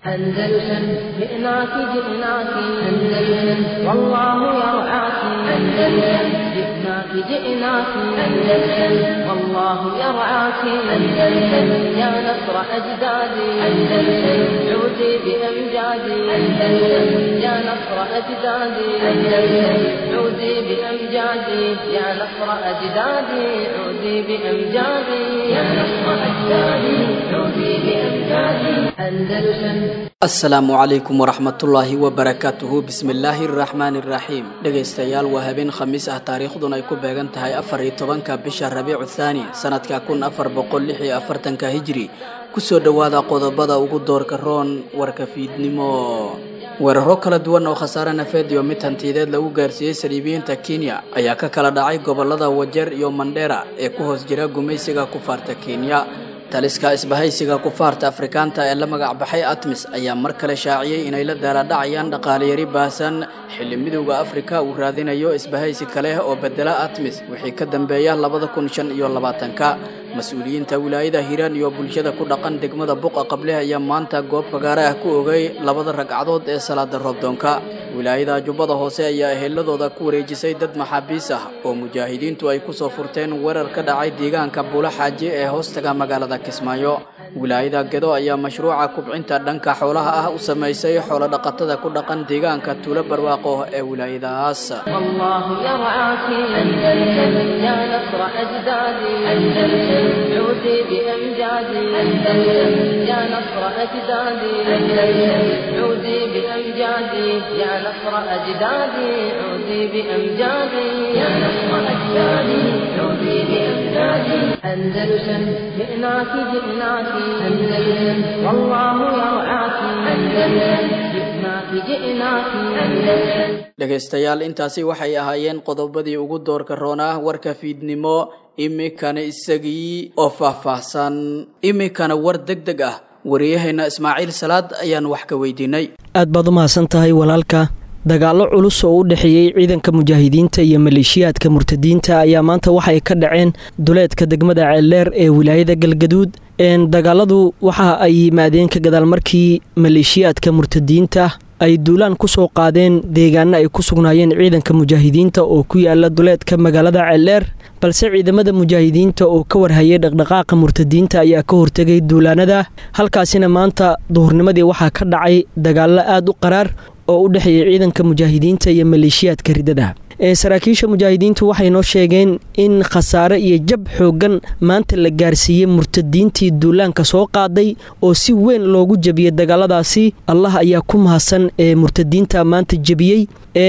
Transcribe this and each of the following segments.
أندلسن جئناك جئناك أندلسن والله يرعاك أندلسن جئناك جئناك أندلسن والله يرعاك أندلسن يا نصر أجدادي أندلسن عودي بأمجادي أندلسن يا نصر أجدادي أندلسن عودي بأمجادي يا نصر أجدادي عودي بأمجادي يا نصر أجدادي عودي بأمجادي أندلسن asalaamu calaykum waraxmatullaahi wabarakaatuhu bismillaahi araxmaani iraxiim dhegaystayaal waa habeen khamiis ah taariikhduna ay ku beegan tahay afar iyo tobanka bisha rabiicu thaani sanadka kun afar boqol lix iyo afartanka hijri kusoo dhowaada qodobada ugu doorka roon warka fiidnimo weeraro kala duwan oo khasaare nafeed iyo mid hantiyadeed lagu gaarsiiyey saliibiyiinta kenya ayaa ka kala dhacay gobolada wajeer iyo mandheera ee ku hoos jira gumaysiga kufaarta kenya taliska isbahaysiga kufaarta afrikaanta ee la magac baxay atmis ayaa mar kale shaaciyey inay la daaladhacayaan dhaqaaliyari baahsan xilli midowda afrika uu raadinayo isbahaysi kale oo bedela atmis wixii ka dambeeya labada kun shan iyo labaatanka mas-uuliyiinta wilaayada hiiraan iyo bulshada ku dhaqan degmada buqa qable ayaa maanta goob fagaare ah ku ogay labada ragcadood ee salaada roobdoonka wilaayada jubbada hoose ayaa eheladooda ku wareejisay dad maxaabiis ah oo mujaahidiintu ay kusoo furteen weerar ka dhacay deegaanka buula xaaji ee hoostaga magaalada kismaayo wilaayada gedo ayaa mashruuca kubcinta dhanka xoolaha ah u samaysay xoolo dhaqatada ku dhaqan deegaanka tuulo barwaaqo ee wilaayadaas والله يرعاك أندلسن يا نصر أجدادي أندلسن عودي بأمجادي أندلسن يا نصر أجدادي أندلسن عودي بأمجادي يا نصر أجدادي عودي بأمجادي يا نصر أجدادي عودي بأمجادي أندلسن جئناك جئناك أندلسن والله يرعاك أندلسن جئناك جئناك أندلسن dhegaystayaal intaasi waxay ahaayeen qodobadii ugu doorka roonaa warka fiidnimo iminkana isagii oo faahfaahsan iminkana war deg deg ah wariyaheena ismaaciil salaad ayaan wax ka weydiinay aad baad u mahadsan tahay walaalka dagaallo culus oo u dhexeeyey ciidanka mujaahidiinta iyo maleeshiyaadka murtadiinta ayaa maanta waxay ka dhaceen duleedka degmada ceeldheer ee wilaayada galgaduud dagaaladu waxa ay yimaadeen ka gadaal markii maleeshiyaadka murtadiinta ay duulaan ku soo qaadeen deegaano ay ku sugnaayeen ciidanka mujaahidiinta oo ku yaala duleedka magaalada ceeldheer balse ciidamada mujaahidiinta oo ka warhayay dhaqdhaqaaqa murtadiinta ayaa ka hortegay duulaanada halkaasina maanta duhurnimadii waxaa ka dhacay dagaallo aad u qaraar oo u dhexeeyay ciidanka mujaahidiinta iyo maleeshiyaadka ridada saraakiisha mujaahidiintu waxay noo sheegeen in khasaare iyo jab xooggan maanta la gaarsiiyey murtadiintii duulaanka soo qaaday oo si weyn loogu jebiyey dagaaladaasi allah ayaa ku mahadsan ee murtadiinta maanta jebiyey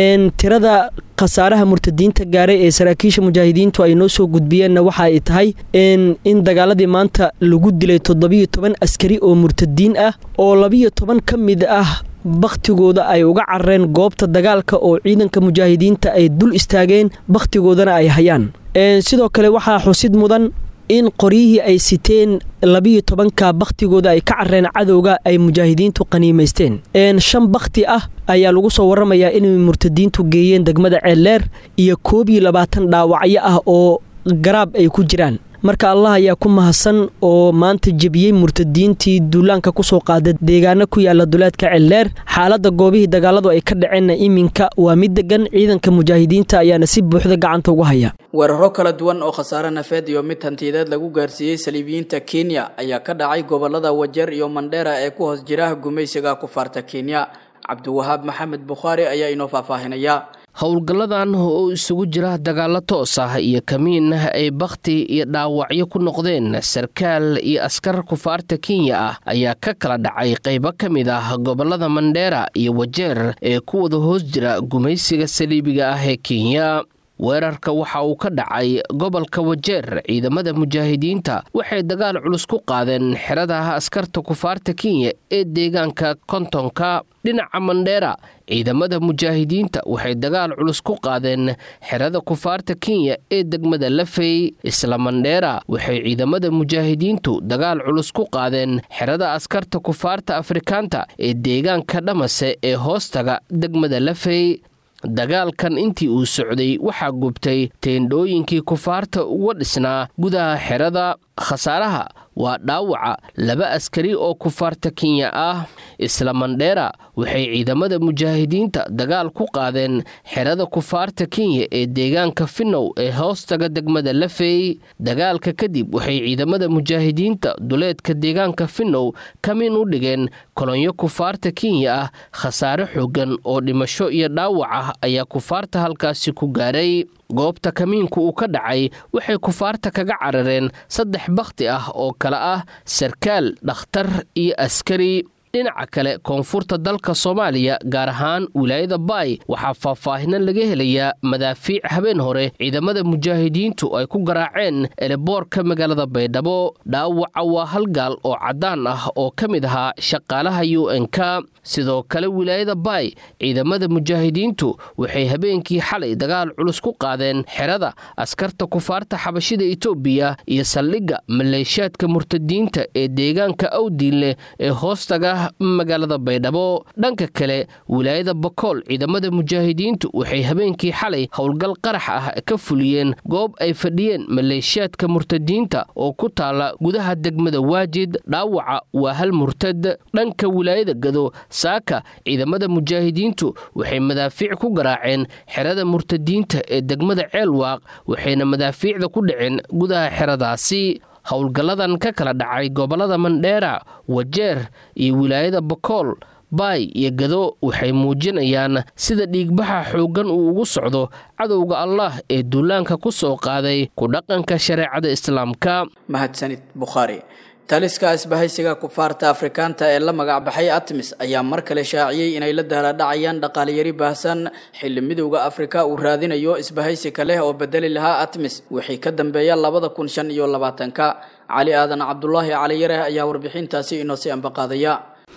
tirada khasaaraha murtadiinta gaaray ee saraakiisha mujaahidiintu ay noo soo gudbiyeenna waxa ay tahay in dagaaladii maanta lagu dilay toddobiyo toban askari oo murtadiin ah oo labiyo toban ka mid ah bakhtigooda ay uga carareen goobta dagaalka oo ciidanka mujaahidiinta ay dul istaageen bakhtigoodana ay hayaan sidoo kale waxaa xusid mudan in qoryihii ay siteen labiyo tobanka bakhtigooda ay ka carareen cadowga ay mujaahidiintu qaniimaysteen shan bakhti ah ayaa lagu soo waramayaa inay murtadiintu geeyeen degmada ceeldheer iyo koob iyo labaatan dhaawacyo ah oo garaab ay ku jiraan marka allah ayaa ku mahadsan oo maanta jebiyey murtadiintii duulaanka kusoo qaada deegaano ku yaala duleedka ceeldheer xaaladda goobihii dagaaladu ay ka dhaceenna iminka waa mid degan ciidanka mujaahidiinta ayaana si buuxda gacanta uga haya weeraro kala duwan oo khasaare nafeed iyo mid hantiyadeed lagu gaarsiiyey saliibiyiinta kenya ayaa ka dhacay gobolada wajeer iyo mandheera ee ku hoos jira gumaysiga kufaarta kenya cabdiwahaab maxamed bukhaari ayaa inoo faahfaahinaya howlgalladan oo isugu jira dagaallo toos ah iyo kamiin ay bakhti iyo dhaawacyo ku noqdeen sarkaal iyo askar kufaarta kenya ah ayaa ka kala dhacay qaybo ka mid ah gobolada mandheera iyo wajeer ee ku wada hoos jira gumaysiga saliibiga ah ee kenya weerarka waxa uu ka dhacay gobolka wajeer ciidamada mujaahidiinta waxay dagaal culus ku qaadeen xerada askarta kufaarta kenya ee deegaanka kontonka dhinaca mandheera ciidamada mujaahidiinta waxay dagaal culus ku qaadeen xerada kufaarta kenya ee degmada lafey isla mandheera waxay ciidamada mujaahidiintu dagaal culus ku qaadeen xerada askarta kufaarta afrikaanta ee deegaanka dhamase ee hoostaga degmada lafey dagaalkan intii uu socday waxaa gubtay teendhooyinkii kufaarta uga dhisnaa gudaha xerada khasaaraha waa dhaawaca laba askari oo kufaarta kenya ah isla mandheera waxay ciidamada mujaahidiinta dagaal ku qaadeen xerada kufaarta kenya ee deegaanka finnow ee hoostaga degmada lafey dagaalka kadib waxay ciidamada mujaahidiinta duleedka deegaanka finnow kamin u dhigeen kolonyo kufaarta kenya ah khasaare xoogan oo dhimasho iyo dhaawac ah ayaa kufaarta halkaasi ku gaaray goobta kamiinku uu ka dhacay waxay kufaarta kaga carareen saddex bakhti ah oo kale ah sarkaal dhakhtar iyo askari dhinaca kale koonfurta dalka soomaaliya gaar ahaan wilaayada baay waxaa faahfaahina laga helayaa madaafiic habeen hore ciidamada mujaahidiintu ay ku garaaceen eleboorka magaalada baydhabo dhaawaca waa hal gaal oo caddaan ah oo ka mid ahaa shaqaalaha u n-k sidoo kale wilaayada baay ciidamada mujaahidiintu waxay habeenkii xalay dagaal culus ku qaadeen xerada askarta kufaarta xabashida itoobiya iyo saldhigga maleeshaadka murtadiinta ee deegaanka awdiinleh ee hoostaga magaalada baydhabo dhanka kale wilaayada bakool ciidamada mujaahidiintu waxay habeenkii xalay howlgal qarax ah ka fuliyeen goob ay fadhiyeen maleeshiyaadka murtadiinta oo ku taala gudaha degmada waajid dhaawaca waa hal murtad dhanka wilaayada gado saaka ciidamada mujaahidiintu waxay madaafiic ku garaaceen xerada murtadiinta ee degmada ceelwaaq waxayna madaafiicda ku dhaceen gudaha xeradaasi howlgalladan ka kala dhacay gobollada mandheera wajeer iyo wilaayada bakool baay iyo gado waxay muujinayaan sida dhiigbaxa xooggan uu ugu socdo cadowga allah ee duulaanka ku soo qaaday ku dhaqanka shareecada islaamka mahadsanid bukhaari taliska isbahaysiga kufaarta afrikaanta ee la magac baxay atmis ayaa mar kale shaaciyey inay la dahladhacayaan dhaqaalyari baahsan xilli midowda afrika uu raadinayo isbahaysi kaleh oo bedeli lahaa atmis wixii ka dambeeya labada kun shan iyo labaatanka cali aadan cabdulaahi caliyareh ayaa warbixintaasi inoo si ambaqaadaya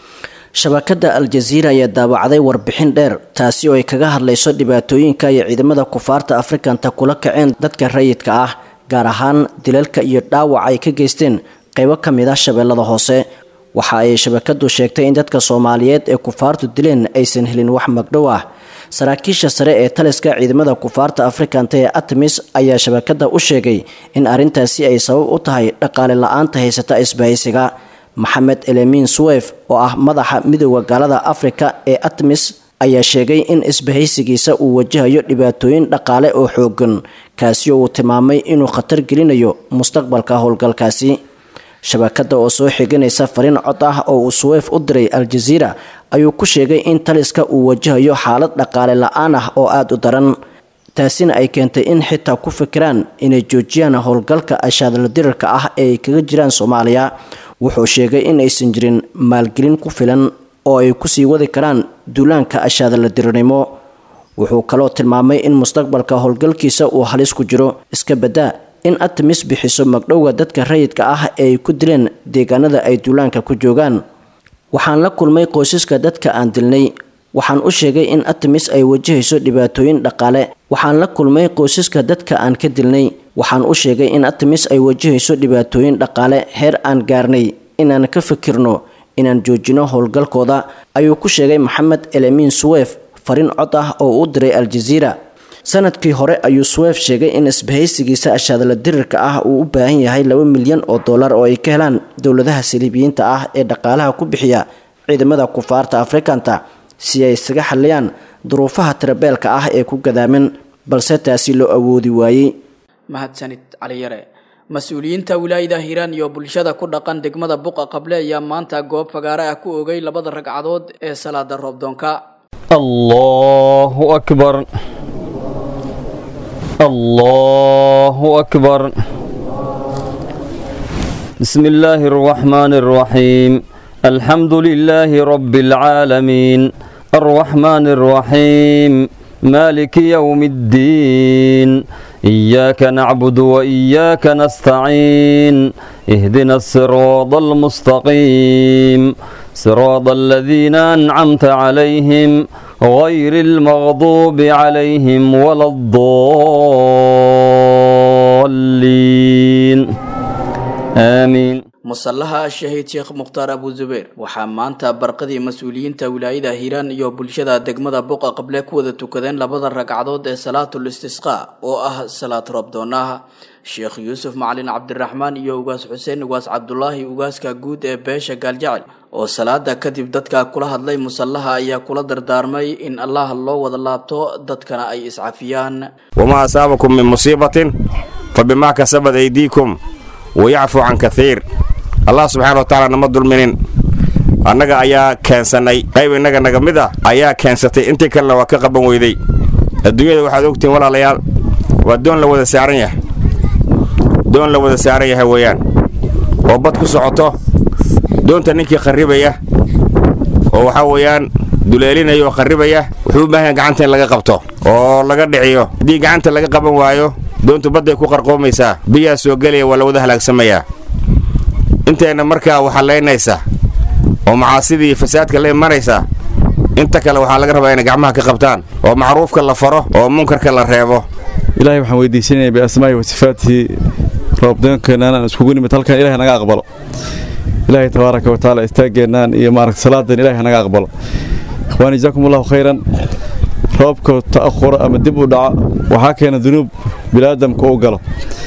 shabakada al-jaziira ayaa daawacday warbixin dheer taasi oo ay kaga hadlayso dhibaatooyinka iyo ciidamada kufaarta afrikanta kula kaceen dadka rayidka ah gaar ahaan dilalka iyo dhaawac ay ka geysteen qaybo ka mid ah shabeellada hoose waxa ay shabakadu sheegtay in dadka soomaaliyeed ee kufaartu dileen aysan helin wax magdhow ah saraakiisha sare ee taliska ciidamada kufaarta afrikanta ee atmis ayaa shabakada u sheegay in arrintaasi ay sabab u tahay dhaqaale la-aanta haysata isbahaysiga maxamed elemin suwef oo ah madaxa midooda gaalada afrika ee atmis ayaa sheegay in isbahaysigiisa uu wajahayo dhibaatooyin dhaqaale oo xoogan kaasi oo uu tilmaamay inuu khatar gelinayo mustaqbalka howlgalkaasi shabakada oo soo xiganaysa fariin cod ah oo uu suweyf u diray al-jaziira ayuu ku sheegay in taliska uu wajahayo xaalad dhaqaale la-aan ah oo aada u daran taasina ay keentay in xitaa ku fikiraan inay joojiyaan howlgalka ashaadla dirarka ah ee ay kaga jiraan soomaaliya wuxuu sheegay in aysan jirin maalgelin ku filan oo ay kusii wadi karaan duulaanka ashaadla dirirnimo wuxuu kaloo tilmaamay in mustaqbalka howlgalkiisa uu halis ku jiro iska baddaa in atmis bixiso magdhowga dadka rayidka ah ee ay ku dileen deegaanada ay duulaanka ku joogaan waxaan la kulmay qoysaska dadka aan dilnay waxaan u sheegay in atmis ay wajahayso dhibaatooyin dhaqaale waxaan la kulmay qoysaska dadka aan ka dilnay waxaan u sheegay in atmis ay wajahayso dhibaatooyin dhaqaale heer aan gaarnay inaan ka fikirno inaan joojino howlgalkooda ayuu ku sheegay maxamed elemin suwef fariin cod ah oo u diray al-jaziira sanadkii hore ayuu suwef sheegay in isbahaysigiisa ashaadla dirirka ah uu u baahan yahay laba milyan oo dollar oo ay ka helaan dowladaha saliibiyiinta ah ee dhaqaalaha ku bixiya ciidamada kufaarta afrikanta si ay isaga xaliyaan duruufaha tirabeelka ah ee ku gadaaman balse taasi loo awoodi waayey mahadsanid caliyare mas-uuliyiinta wilaayada hiiraan iyo bulshada ku dhaqan degmada buqa qable ayaa maanta goob fagaare ah ku ogay labada ragcadood ee salaada roobdoonka allahu akbar allahu akbar بسم الله الرحمن الرحيم الحمد لله رب العالمين الرحمن الرحيم مالك يوم الدين إياك نعبد وإياك نستعين اهدنا الصراط المستقيم صراط الذين أنعمت عليهم غير المغضوب عليهم ولا الضالين آمين musallaha shahiid sheekh mukhtaar abu zubeer waxaa maanta barqadii mas-uuliyiinta wilaayada hiiraan iyo bulshada degmada buqa qable ku wada tukadeen labada ragcadood ee salaatul istisqa oo ah salaad roobdoonaha sheekh yuusuf macalin cabdiraxmaan iyo ugaas xuseen ugaas cabdulaahi ugaaska guud ee beesha gaaljacel oo salaada kadib dadka kula hadlay musallaha ayaa kula dardaarmay in allah loo wada laabto dadkana ay iscafiyaan wamaa asaabakum min musiibatin fa bimaa kasabad aydiikum wayacfu can kaiir allah subxaana wa tacaala nama dulminin annaga ayaa keensannay qayb innaga naga mid ah ayaa keensatay intii kalena waa ka qaban weyday adduunyada waxaad ogtihiin walaalayaal waa doon la wada saaran yahay doon la wada saaran yahay weeyaan oo bad ku socoto doonta ninkii kharribaya oo waxaa weeyaan duleelinaya oo kharribaya wuxuu u baahan yahay gacanta in laga qabto oo laga dhiciyo haddii gacanta laga qaban waayo doontu badday ku qarqoomaysaa biyaa soo gelaya waa la wada halaagsamayaa intayna markaa waxallaynaysa oo macaasidii iyo fasaadka la imanaysa inta kale waxaa laga rabaa inay gacmaha ka qabtaan oo macruufka la faro oo munkarka la reebo ilaahay waxaan weydiisanaya biasmaahi wa sifaatihi roobdoonkeennan aan iskugu nimid halkan ilahay naga aqbalo ilaahay tabaaraka wa tacaala istaaggeennan iyo maaragta salaadan ilahay naga aqbalo ikhwaan jazaakum allahu khayran roobka ta'ahura ama dib u dhaca waxaa keena dunuub biniaadamka u galo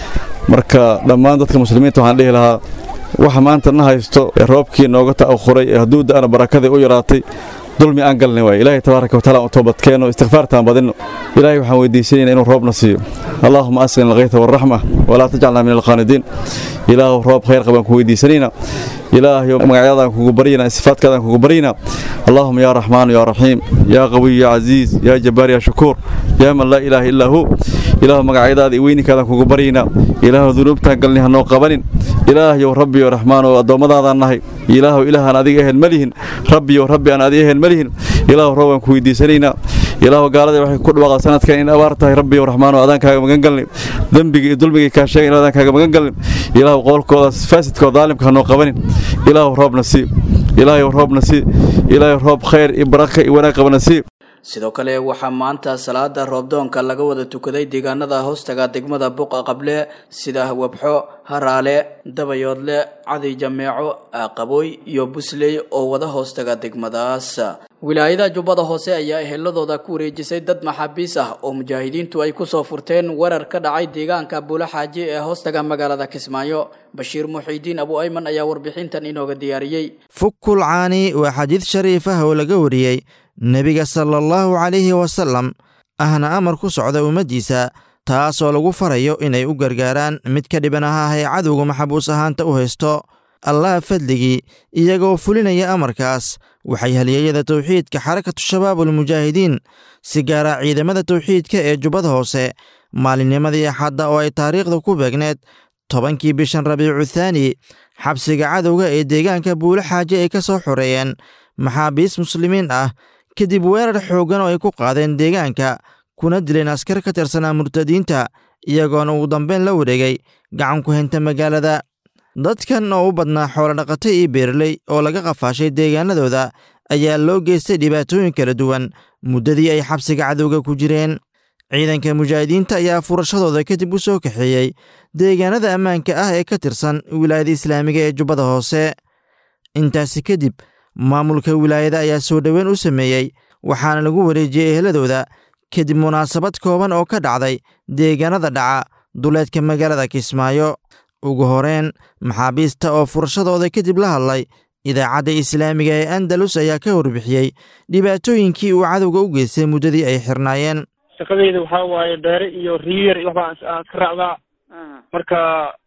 marka dhammaan dadka muslimiinta waxaan dhihi lahaa waxa maanta na haysto ee roobkii nooga ta'ahuray ee hadduu da'ana barakadii u yaraatay dulmi aan galnay waay ilaahay tabaaraka wataala aan toobadkeenno istikfaartaan badinno ilaahay waxaan weydiisanayna inuu roobna siiyo allaahuma asqina alkhayta waalraxma walaa tajcalna min alqaanidiin ilaahu roob khayr qabaan ku weydiisanayna ilaahayo magacyadaan kugu baryana sifaadkaadaan kugu baryana allaahuma yaa raxmaanu yaa raxiim yaa qawiy yaa casiiz yaa jabbaar yaa shakuur yaa man laa ilaaha illaa hu ilaahu magacyadaada iyo weyninkaadaan kugu baryayna ilaahu dunuubtaan galni ha noo qabanin ilaahyow rabbiyo raxmaan oo addoommadaadaan nahay ilaahu ilaahaan adiga ahayn ma lihin rabbiyo rabbi aan adiga ahayn ma lihin ilaahu roobaan ku weydiisanaynaa ilaahu gaalada waxay ku dhawaaqda sanadkan in abaar tahay rabbiyo raxmaan oo adaankaaga magan galnay dembiga iyo dulmiga kaa sheegay in adaankaaga magan galnay ilaahu qowlkoodaas faasidkoo daalimka ha noo qabanin ilaahu roobna sii ilaahay roobna sii ilaahay roob khayr iyo baraka iyo wanaag qabana sii sidoo kale waxaa maanta salaada roobdoonka laga wada tukaday deegaanada hoostaga degmada buqa qable sida wabxo haraale dabayoodle cadi jameeco aqabooy iyo busley oo wada hoostaga degmadaas wilaayada jubbada hoose ayaa eheladooda ku wareejisay dad maxaabiis ah oo mujaahidiintu ay kusoo furteen weerar ka dhacay deegaanka buula xaaji ee hoostaga magaalada kismaayo bashiir muxiidiin abu ayman ayaa warbixintan inooga diyaariyey fukul caani waa xadiid shariif ah oo laga wariyey nebiga sala allahu calayhi wasalam ahna amar ku socda ummaddiisa taasoo lagu farayo inay u gargaaraan mid ka dhiban aha ee cadowga maxabuus ahaanta u haysto allah fadligii iyagoo fulinaya amarkaas waxay halyeeyada tawxiidka xarakatu shabaabulmujaahidiin si gaara ciidamada tawxiidka ee jubbada hoose maalinnimadii axadda oo ay taariikhda ku beegneed tobankii bishan rabiicu thaani xabsiga cadowga ee deegaanka buulo xaaje ay ka soo xoreeyeen maxaabiis muslimiin ah kadib weerar xooggan oo ay ku qaadeen deegaanka kuna dileen askar ka tirsanaa murtadiinta iyagoona ugu dambeyn la wareegay gacan ku henta magaalada dadkan oo u badnaa xoolodhaqata iyo beerley oo laga qafaashay deegaanadooda ayaa loo geystay dhibaatooyin kala duwan muddadii ay xabsiga cadowga ku jireen ciidanka mujaahidiinta ayaa furashadooda kadib u soo kaxeeyey deegaanada ammaanka ah ee ka tirsan wilaayada islaamiga ee jubbada hoose intaasi kadib maamulka wilaayada ayaa soo dhoweyn u sameeyey waxaana lagu wareejiyey eheladooda kadib munaasabad kooban oo ka dhacday deegaanada dhaca duleedka magaalada kismaayo ugu horeen maxaabiista oo furashadooda kadib la hadlay idaacadda islaamiga ee andalus ayaa ka warbixiyey dhibaatooyinkii uu cadowga u geystay muddadii ay xirnaayeen shaqadeyda waxaa waaye beere iyo riyar iyo waxbaa aan iska raacdaa marka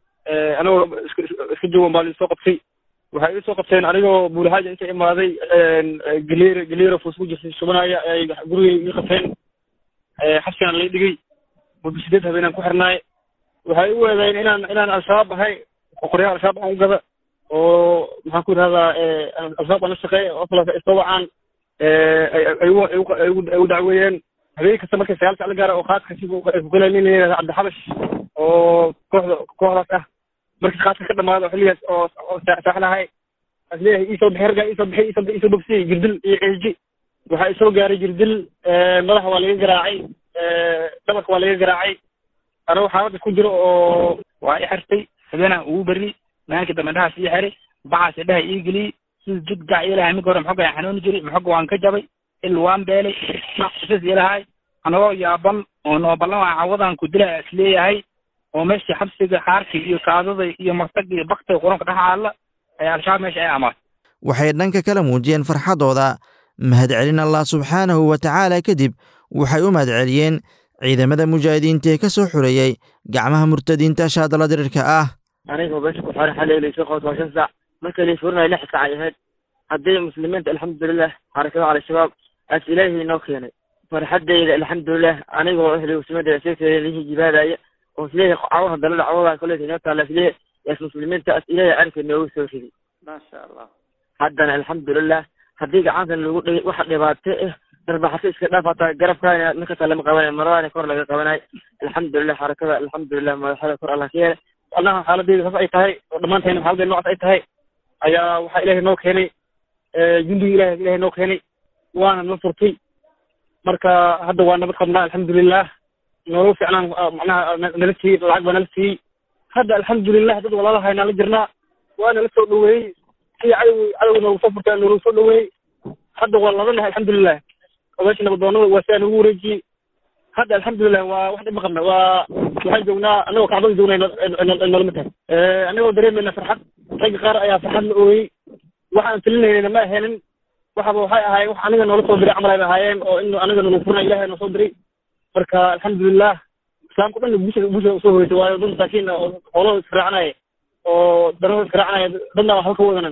anagoo iska joogan baa liisoo qabtay waxay ii soo qabteen anigoo buulahaaja inta imaaday galeer galeera fuus ku jirtay shubanaya ay gurigay ii qabteen xabsigaan lay dhigay muddo sideed habeenaan ku xirnaay waxay u eedayn inaan inaan al-shabaab ahay qoryaha al-shabaab aan u gada oo maxaan ku yidhahdaa al-shabaab aan la shaqeeya oo kale isoo wacaan ay u dacweeyeen habeen kasta markay sagaal sac la gaara oo qaadka ay ku galaan nin yidhahda cabdixabash oo kooxda kooxdaas ah markii qaadka ka dhamaado xilligaas oo oo saaxlahay as leeyahay iisoo bixi raggaa iisoo bixi iisoo iisoo bogsiyey jirdil iyo ceeji waxaa isoo gaaray jirdil madaxa waa laga garaacay dhabarka waa laga garaacay anagoo xaaladda ku jiro oo waa i xirtay habeenaan ugu beri maalinka dambe indhaha sii xiray bacaas indhaha ii geliyey sida jud gac ilahay mid hore maxoga aan xanuuni jiray maxoga waan ka jabay il waan beelay naqsas ilahay anagoo yaaban oo nooballan waa cawadan ku dilaya isleeyahay oo meeshii xabsiga xaarkii iyo kaadada iyo martag iyo baktiga quranka dhex aalla ayaa al-shabaab meesha ay amaatay waxay dhanka kala muujiyeen farxaddooda mahadcelin allah subxaanahu wa tacaala kadib waxay u mahadceliyeen ciidamada mujaahidiinta ee ka soo xoreeyey gacmaha murtadiinta shaadala dirirka ah anigoo meesha ku xoray xalay laysa qoos waa shan saac marka lay furinayo lix saac ay ahayd haddii muslimiinta alxamdulilah xarakada al-shabaab aas ilaahay inoo keenay farxaddayda alxamdulilah anigoo ehli musliminta seegteeda jibaadaya oo isleeyahay cawaha dalada cawadaa koleeta inoo taala isleeyahay yaas muslimiinta as ilaahay arrinka noogu soo riday maasha allah haddana alxamdulilah haddii gacantan lagu dhigay waxa dhibaato ah darbaxato iska dhaaf hataa garabkaana ninkasta lama qabanayo maradaana kor laga qabanayo alxamdulilah xarakada alxamdulilah madaxada kor allah ka yeelay allaha xaaladeyda saas ay tahay oo dhammaantayna xaaladeyda noocaas ay tahay ayaa waxaa ilaahay noo keenay jundiga ilahay ilahay noo keenay waana na furtay marka hadda waa nabad qabnaa alxamdulilah nolol fiicnaan macnaha nala siiyey lacag baa nala siiyey hadda alxamdulilah dad walaalahay nala jirnaa waa nala soo dhaweeyey si cadow cadow noogu soo furtaa noogu soo dhaweeyey hadda waa ladanahay alxamdulilah oo meesha nabadoonada waa sidaa nagu wareejiyey hadda alxamdulilah waa wax dhib ma qabna waa waxaan joognaa anagoo kacbada joognay nolama tahay anagoo dareemayna farxad ragga qaar ayaa farxad la ooyey waxaan filinaynayna ma ahanin waxaba waxay ahaayeen wax aniga noola soo diray camal ay ahaayeen oo in aniga nagu furna ilahay noo soo diray marka alxamdulilah islaamka dhan bulshada bulshada usoo hoytay waayo dad masaakiin oo xoolahooda israacanaya oo darahooda israacanaya dadna waxba ka wadanan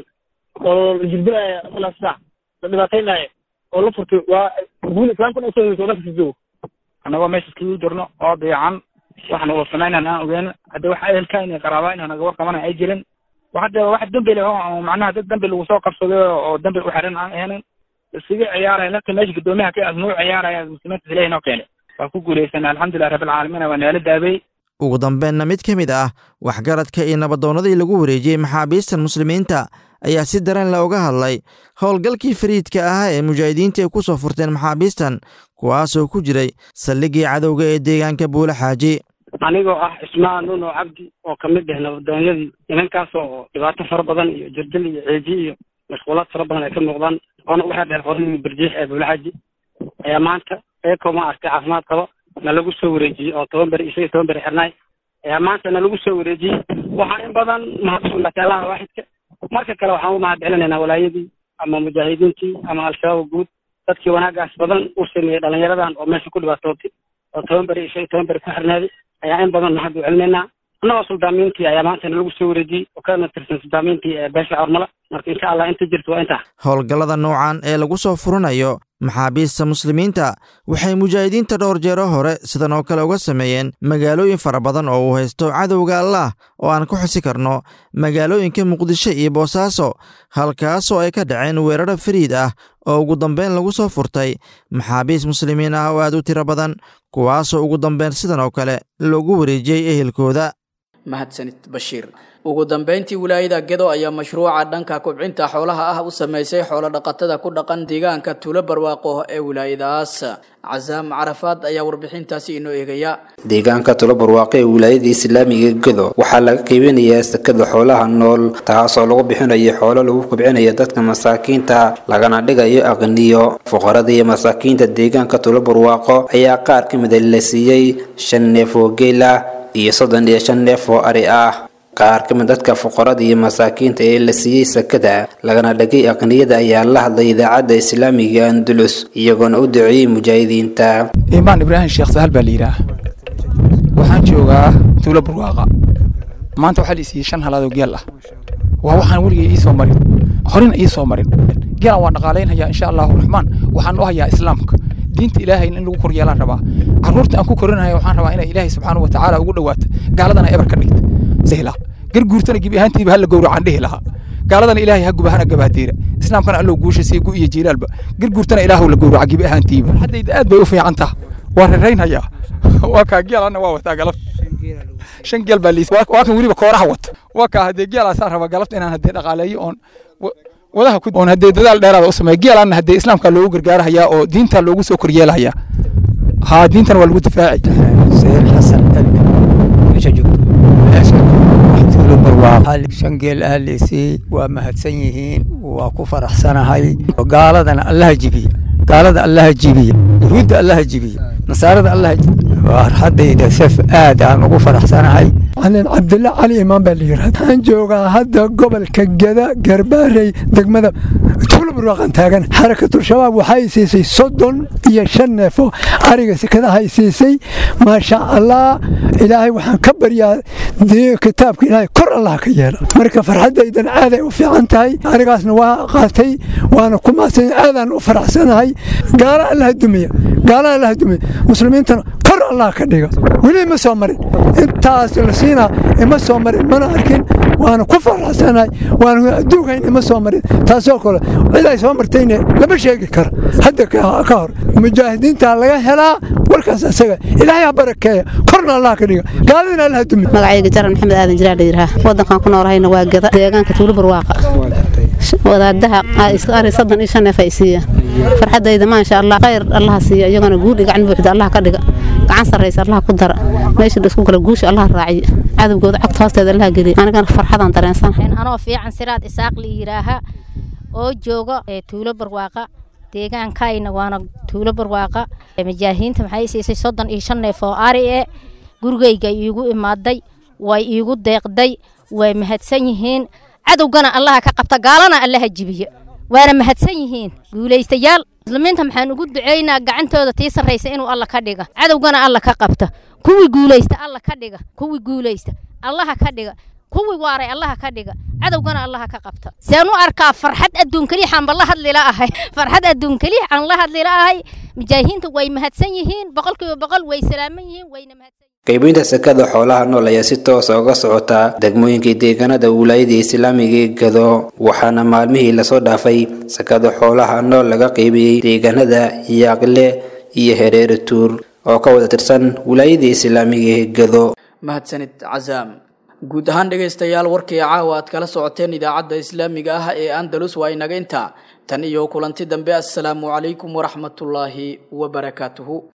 oo jirbilaya ilaa saac la dhibaataynaya oo la furtay waa guud islaamka dhan usoo hoytay oo dalka joogo annagoo meesha iskagu jirno oo dayacan waxaan wada samaynaan aan ogeyn hadda wax ehelka inay qaraabaa inaan naga warqabana ay jirin hadda wax dambi leh oo macnaha dad dambi lagu soo qabsaday oo dambi u xiran aan ahayn iskaga ciyaaraya nafta meesha guddoomiyaha ka asnuu ciyaaraya muslimiinta ilahi noo keenay waa ku guulaysanay alxamdulilah rabbilcaalamiin waa naala daabay ugu dambeenna mid ka mid ah waxgaradka iyo nabadoonnadii lagu wareejiyey maxaabiistan muslimiinta ayaa si daran le uga hadlay howlgalkii fariidka ahaa ee mujaahidiinta ay ku soo furteen maxaabiistan kuwaasoo ku jiray saldhiggii cadowga ee deegaanka buule xaaji anigoo ah cismaan nuno cabdi oo kamid ah nabadoonyadii nimankaas oo dhibaato fara badan iyo jirdil iyo ceeji iyo mashquulaad fara badan ay ka muuqdaan oona u xeerdheer qoradii barjiix ee buulaxaji ayaa maanta eekoo ma arkay caafimaad qabo na lagu soo wareejiyey oo toban beri isaga toban beri xirnaay ayaa maanta na lagu soo wareejiyey waxaan in badan mahadsanatay allaha waaxidka marka kale waxaan u mahad celinaynaa walaayadii ama mujaahidiintii ama al-shabaab guud dadkii wanaagaas badan u sameeyey dhalinyaradan oo meesha ku dhibaatootay oo toban beri isaga toban beri ku xirnaaday ayaa in badan mahad u celinaynaa annagoo suldaamiintii ayaa maanta nalagu soo wareejiyey oo kana tirsan suldaamiintii ee beesha cormala marka insha allah inta jirto waa intaa howlgallada noocan ee lagu soo furanayo maxaabiista muslimiinta waxay mujaahidiinta dhowr jeero hore sidan oo kale uga sameeyeen magaalooyin fara badan oo uu haysto cadowga allah oo aan ku xusi karno magaalooyinka muqdisho iyo boosaaso halkaasoo ay ka dhaceen weeraro fariid ah oo ugu dambeyn lagu soo furtay maxaabiist muslimiin ah oo aad u tiro badan kuwaasoo ugu dambeyn sidan oo kale loogu wareejiyey ehelkooda mahadsanid bashiir ugu dambeyntii wilaayada gedo ayaa mashruuca dhanka kubcinta xoolaha ah u sameysay xoolo dhaqatada ku dhaqan deegaanka tuulo barwaaqo ee wilaayadaas casaam carafaad ayaa warbixintaasi inoo eegaya deegaanka tulo barwaaqo ee wilaayada islaamiga gedo waxaa laga qiibinayaa sakada xoolaha nool taasoo lagu bixinayo xoolo lagu kubcinayo dadka masaakiinta lagana dhigayo aqniyo fuqarada iyo masaakiinta deegaanka tulo barwaaqo ayaa qaar ka mida la siiyey shan neef oo geel ah iyo soddon iyo shan neef oo ari ah qaar ka mid dadka fuqarada iyo masaakiinta ee la siiyey sakada lagana dhagay aqniyada ayaa la hadlay idaacadda islaamiga andulus iyagoona u duceeyey mujaahidiinta imaan ibraahim sheekh sahal baa la yidhaah waxaan joogaa tuulo barwaaqa maanta waxaa la siiyey shan halaadoo geel ah waa waxaan weligay ii soo marin horena ii soo marin geelan waan dhaqaalaynhayaa insha allahu raxmaan waxaan u hayaa islaamka diinta ilaahay in lagu koryeelaan rabaa carruurta aan ku korinaya waxaan rabaa inay ilaahay subxaanahu wa tacaala ugu dhawaato gaaladana ebar ka dhigta sahla garguurtana gebi ahaantiiba hala gowracaan dhihi lahaa gaaladana ilaahay ha gubahana gabaadeera islaamkana allow guusha sii gu iyo jiilaalba garguurtana ilaahu la gowraca gebi ahaantiiba haddayda aad bay u fiican taha waa raraynhayaa waa kaa geelana waa wataa galabta shan geel baa liis waa kan weliba kooraha wata waa kaa haddee geelaasaan rabaa galabta inaan haddee dhaqaaleeyo oon wadaha ku oon haddee dadaal dheeraada u sameeya geelaanna haddee islaamka loogu gargaarahayaa oo diinta loogu soo koryeelahayaa haa diintana waa lagu difaaci sayid xasan dalbe meesha joogto tuulo tuulo barwaaqo shan geel ah leesiiyey waa mahadsan yihiin waa ku faraxsanahay gaaladana allaha jibiya gaalada allaha jibiya yahuudda allaha jibiya nasaarada allaha jibiya farxadayda saf aad aan ugu faraxsanahay canin cabdilla cali imaan baa la yidhahda waxaan joogaa hadda gobolka geda garbaarey degmada tuulo barwaaqan taagan xarakatul shabaab waxay siisay soddon iyo shan neefo ariga sekadahay siisay maasha allah ilaahay waxaan ka baryaa kitaabka ilaahay kor allah ka yeela marka farxadaydan aaday u fiican tahay arigaasna waa qaatay waana ku mahadsan aadaan u faraxsanahay gaala allaha dumiya gaala allaha dumiya muslimiintana kor allah ka dhiga weli ma soo marin intaas la siinaa ima soo marin mana arkin waana ku faraxsanahay waana adduunkayn ima soo marin taasoo kale cid ay soo martayne lama sheegi karo hadda ka hor mujaahidiinta laga helaa warkaas asaga ilaahay ha barakeeya korna allah ka dhiga gaaladina allah dumiya magacayga jaran maxamed aadan jiraa layidhaha wadankan ku noolahayna waa gada deegaanka tuulo barwaaqa wadaadaha ari soddon iyo shan neef ay siiya farxadayda maasha allah khayr allaha siiya iyagana guudhi gacan buuxda allah ka dhiga gacan sarraysa allah ku dara meesha isku kala guusha allah raaciya cadowgooda cagta hoosteeda allah geliya anigana farxadaan dareensanahay anoo fiican siraad isaaq la yidhaaha oo jooga tuulo barwaaqa deegaankayna waana tuulo barwaaqa majaahiinta maxay siisay soddon iyo shan neef oo ari e gurigayga iigu imaaday way iigu deeqday way mahadsan yihiin cadowgana allaha ka qabta gaalana allaha jibiya waana mahadsan yihiin guulaystayaal muslimiinta maxaan ugu ducaynaa gacantooda tii sarraysa inuu alla ka dhiga cadowgana alla ka qabta kuwii guulaysta alla ka dhiga kuwii guulaysta allaha ka dhiga kuwii waaray allaha ka dhiga cadowgana allaha ka qabta seen u arkaa farxad adduun keliixaanba la hadlila ahay farxad adduun keliix aan la hadlila ahay mujaahidiinta way mahadsan yihiin boqolkiiba boqol way salaaman yihiin wayna mahadsan qaybinta sekada xoolaha nool ayaa si toosa uga socotaa degmooyinkai deegaanada wilaayada islaamiga ee gado waxaana maalmihii lasoo dhaafay sekada xoolaha nool laga qaybiyey deegaanada yaaqle iyo hereere tuur oo ka wada tirsan wilaayada islaamiga ee gado mahadsanid casaam guud ahaan dhegaystayaal warkii caawa aad kala socoteen idaacadda islaamiga ah ee andalus waa inaga intaa tan iyo kulanti dambe assalaamu calaykum waraxmatullaahi wabarakaatuhu